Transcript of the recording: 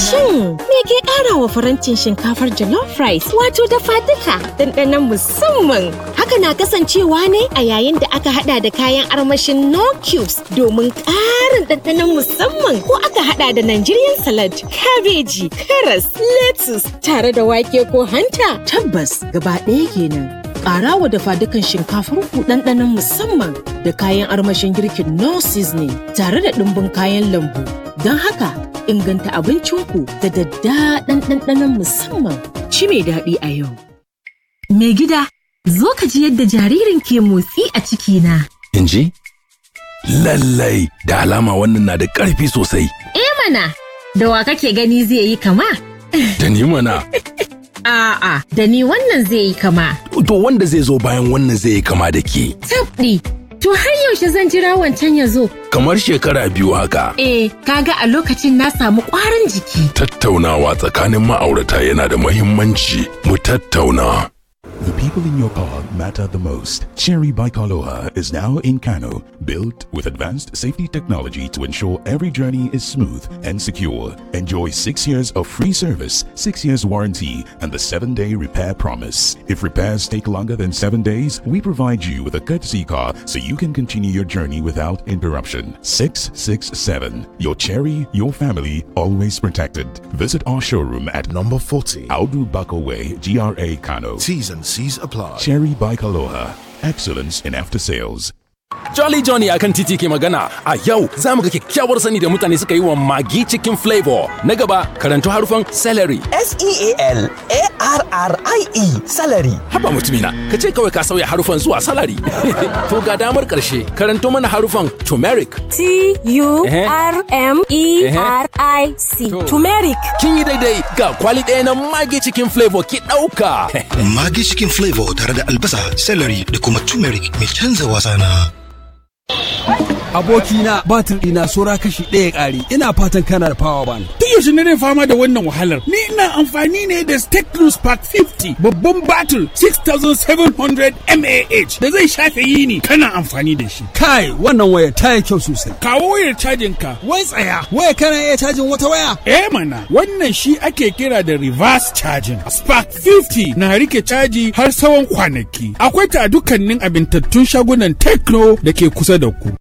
Shin me ke ƙara wa farantin shinkafar jollof rice wato dafa duka ɗanɗanon musamman? Haka na kasancewa ne a yayin da aka hada da kayan armashin no cubes domin ƙarin ɗanɗanon musamman ko aka hada da Nigerian salad, kabeji, karas, lettuce tare da wake ko hanta. Tabbas gaba ɗaya kenan. Ƙara wa dafa dukan shinkafar ku ɗanɗanon musamman da kayan armashin girkin no seasoning tare da ɗumbin kayan lambu. Don haka inganta abincinku da daddaɗan ɗanɗanon musamman. Ci mai daɗi a yau. Mai gida, zo ka ji yadda jaririn ke motsi a cikina. In ji? Lallai da alama wannan na da ƙarfi sosai. Eh mana, da wa kake gani zai yi kama? Da ni mana. A'a, da ni wannan zai yi kama. To wanda zai zo bayan wannan zai yi kama da ke. Tabɗi, to har yaushe zan jira wancan ya zo? Kamar shekara biyu haka. Eh, kaga a lokacin na samu ƙwarin jiki. Tattaunawa tsakanin ma'aurata yana da muhimmanci. Mu tattauna. The people in your car matter the most. Cherry Bicaloa is now in Kano, built with advanced safety technology to ensure every journey is smooth and secure. Enjoy six years of free service, six years warranty, and the seven day repair promise. If repairs take longer than seven days, we provide you with a courtesy car so you can continue your journey without interruption. 667. Your Cherry, your family, always protected. Visit our showroom at Number 40. Audu Bako Way, GRA Kano. T's and C's apply. Cherry Bike Aloha. Excellence in after sales. Jolly Johnny akan titi ke magana a yau za mu ga kyakkyawar sani da mutane suka yi wa magi cikin flavor. Na gaba karanto harufan celery. S-E-A-L-A-R-R-I-E salary. Haba mutumina, ka ce kawai ka sauya harufan zuwa salary. to ga damar karshe karanto mana harufan turmeric. T-U-R-M-E-R-I-C. To. Turmeric. Kin yi daidai ga kwali ɗaya na magi cikin flavor ki ɗauka. Magi cikin flavor tare da albasa, celery da kuma turmeric mai canza wasa na. abokina batir ɗina sora kashi ɗaya ƙari ina fatan kana da power bank Tun yaushe ne fama da wannan wahalar? Ni ina amfani ne da Steclus Park 50 babban batul 6700 mAh da zai shafe yini kana amfani da shi. kai wannan waya ta yi kyau sosai Kawo wayar cajin ka, wai tsaya. waya kana iya cajin wata waya Eh mana, wannan shi ake kira da reverse charging. Spark 50 na rike caji har tsawon kwanaki. Akwai ta a dukkanin abintattun shagunan Tecno da ke kusa da ku.